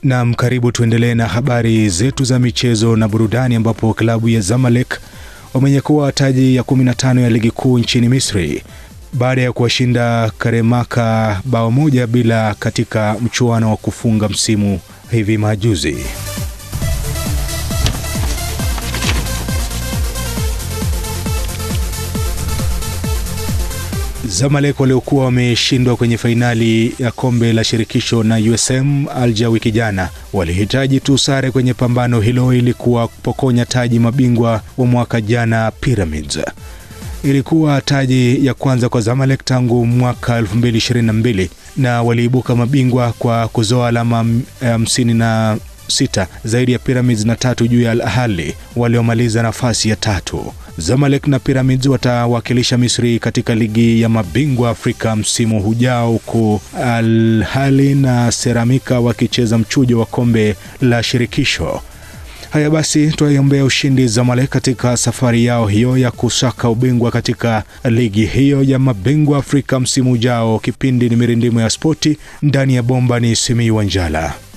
Naam, karibu tuendelee na habari zetu za michezo na burudani, ambapo klabu ya Zamalek wamenyakua taji ya 15 ya ligi kuu nchini Misri baada ya kuwashinda Karemaka bao moja bila katika mchuano wa kufunga msimu hivi majuzi. Zamalek waliokuwa wameshindwa kwenye fainali ya kombe la shirikisho na USM Alger wiki jana walihitaji tu sare kwenye pambano hilo ili kuwapokonya taji mabingwa wa mwaka jana Pyramids. Ilikuwa taji ya kwanza kwa Zamalek tangu mwaka 2022 na waliibuka mabingwa kwa kuzoa alama hamsini na sita zaidi ya Pyramids na tatu juu ya Al Ahly waliomaliza nafasi ya tatu. Zamalek na Pyramids watawakilisha Misri katika ligi ya mabingwa Afrika msimu hujao, huku Al Ahly na Seramika wakicheza mchujo wa kombe la shirikisho. Haya basi, twaiombea ushindi Zamalek katika safari yao hiyo ya kusaka ubingwa katika ligi hiyo ya mabingwa Afrika msimu ujao. Kipindi ni Mirindimo ya Spoti, ndani ya bomba ni Simiyu Wanjala.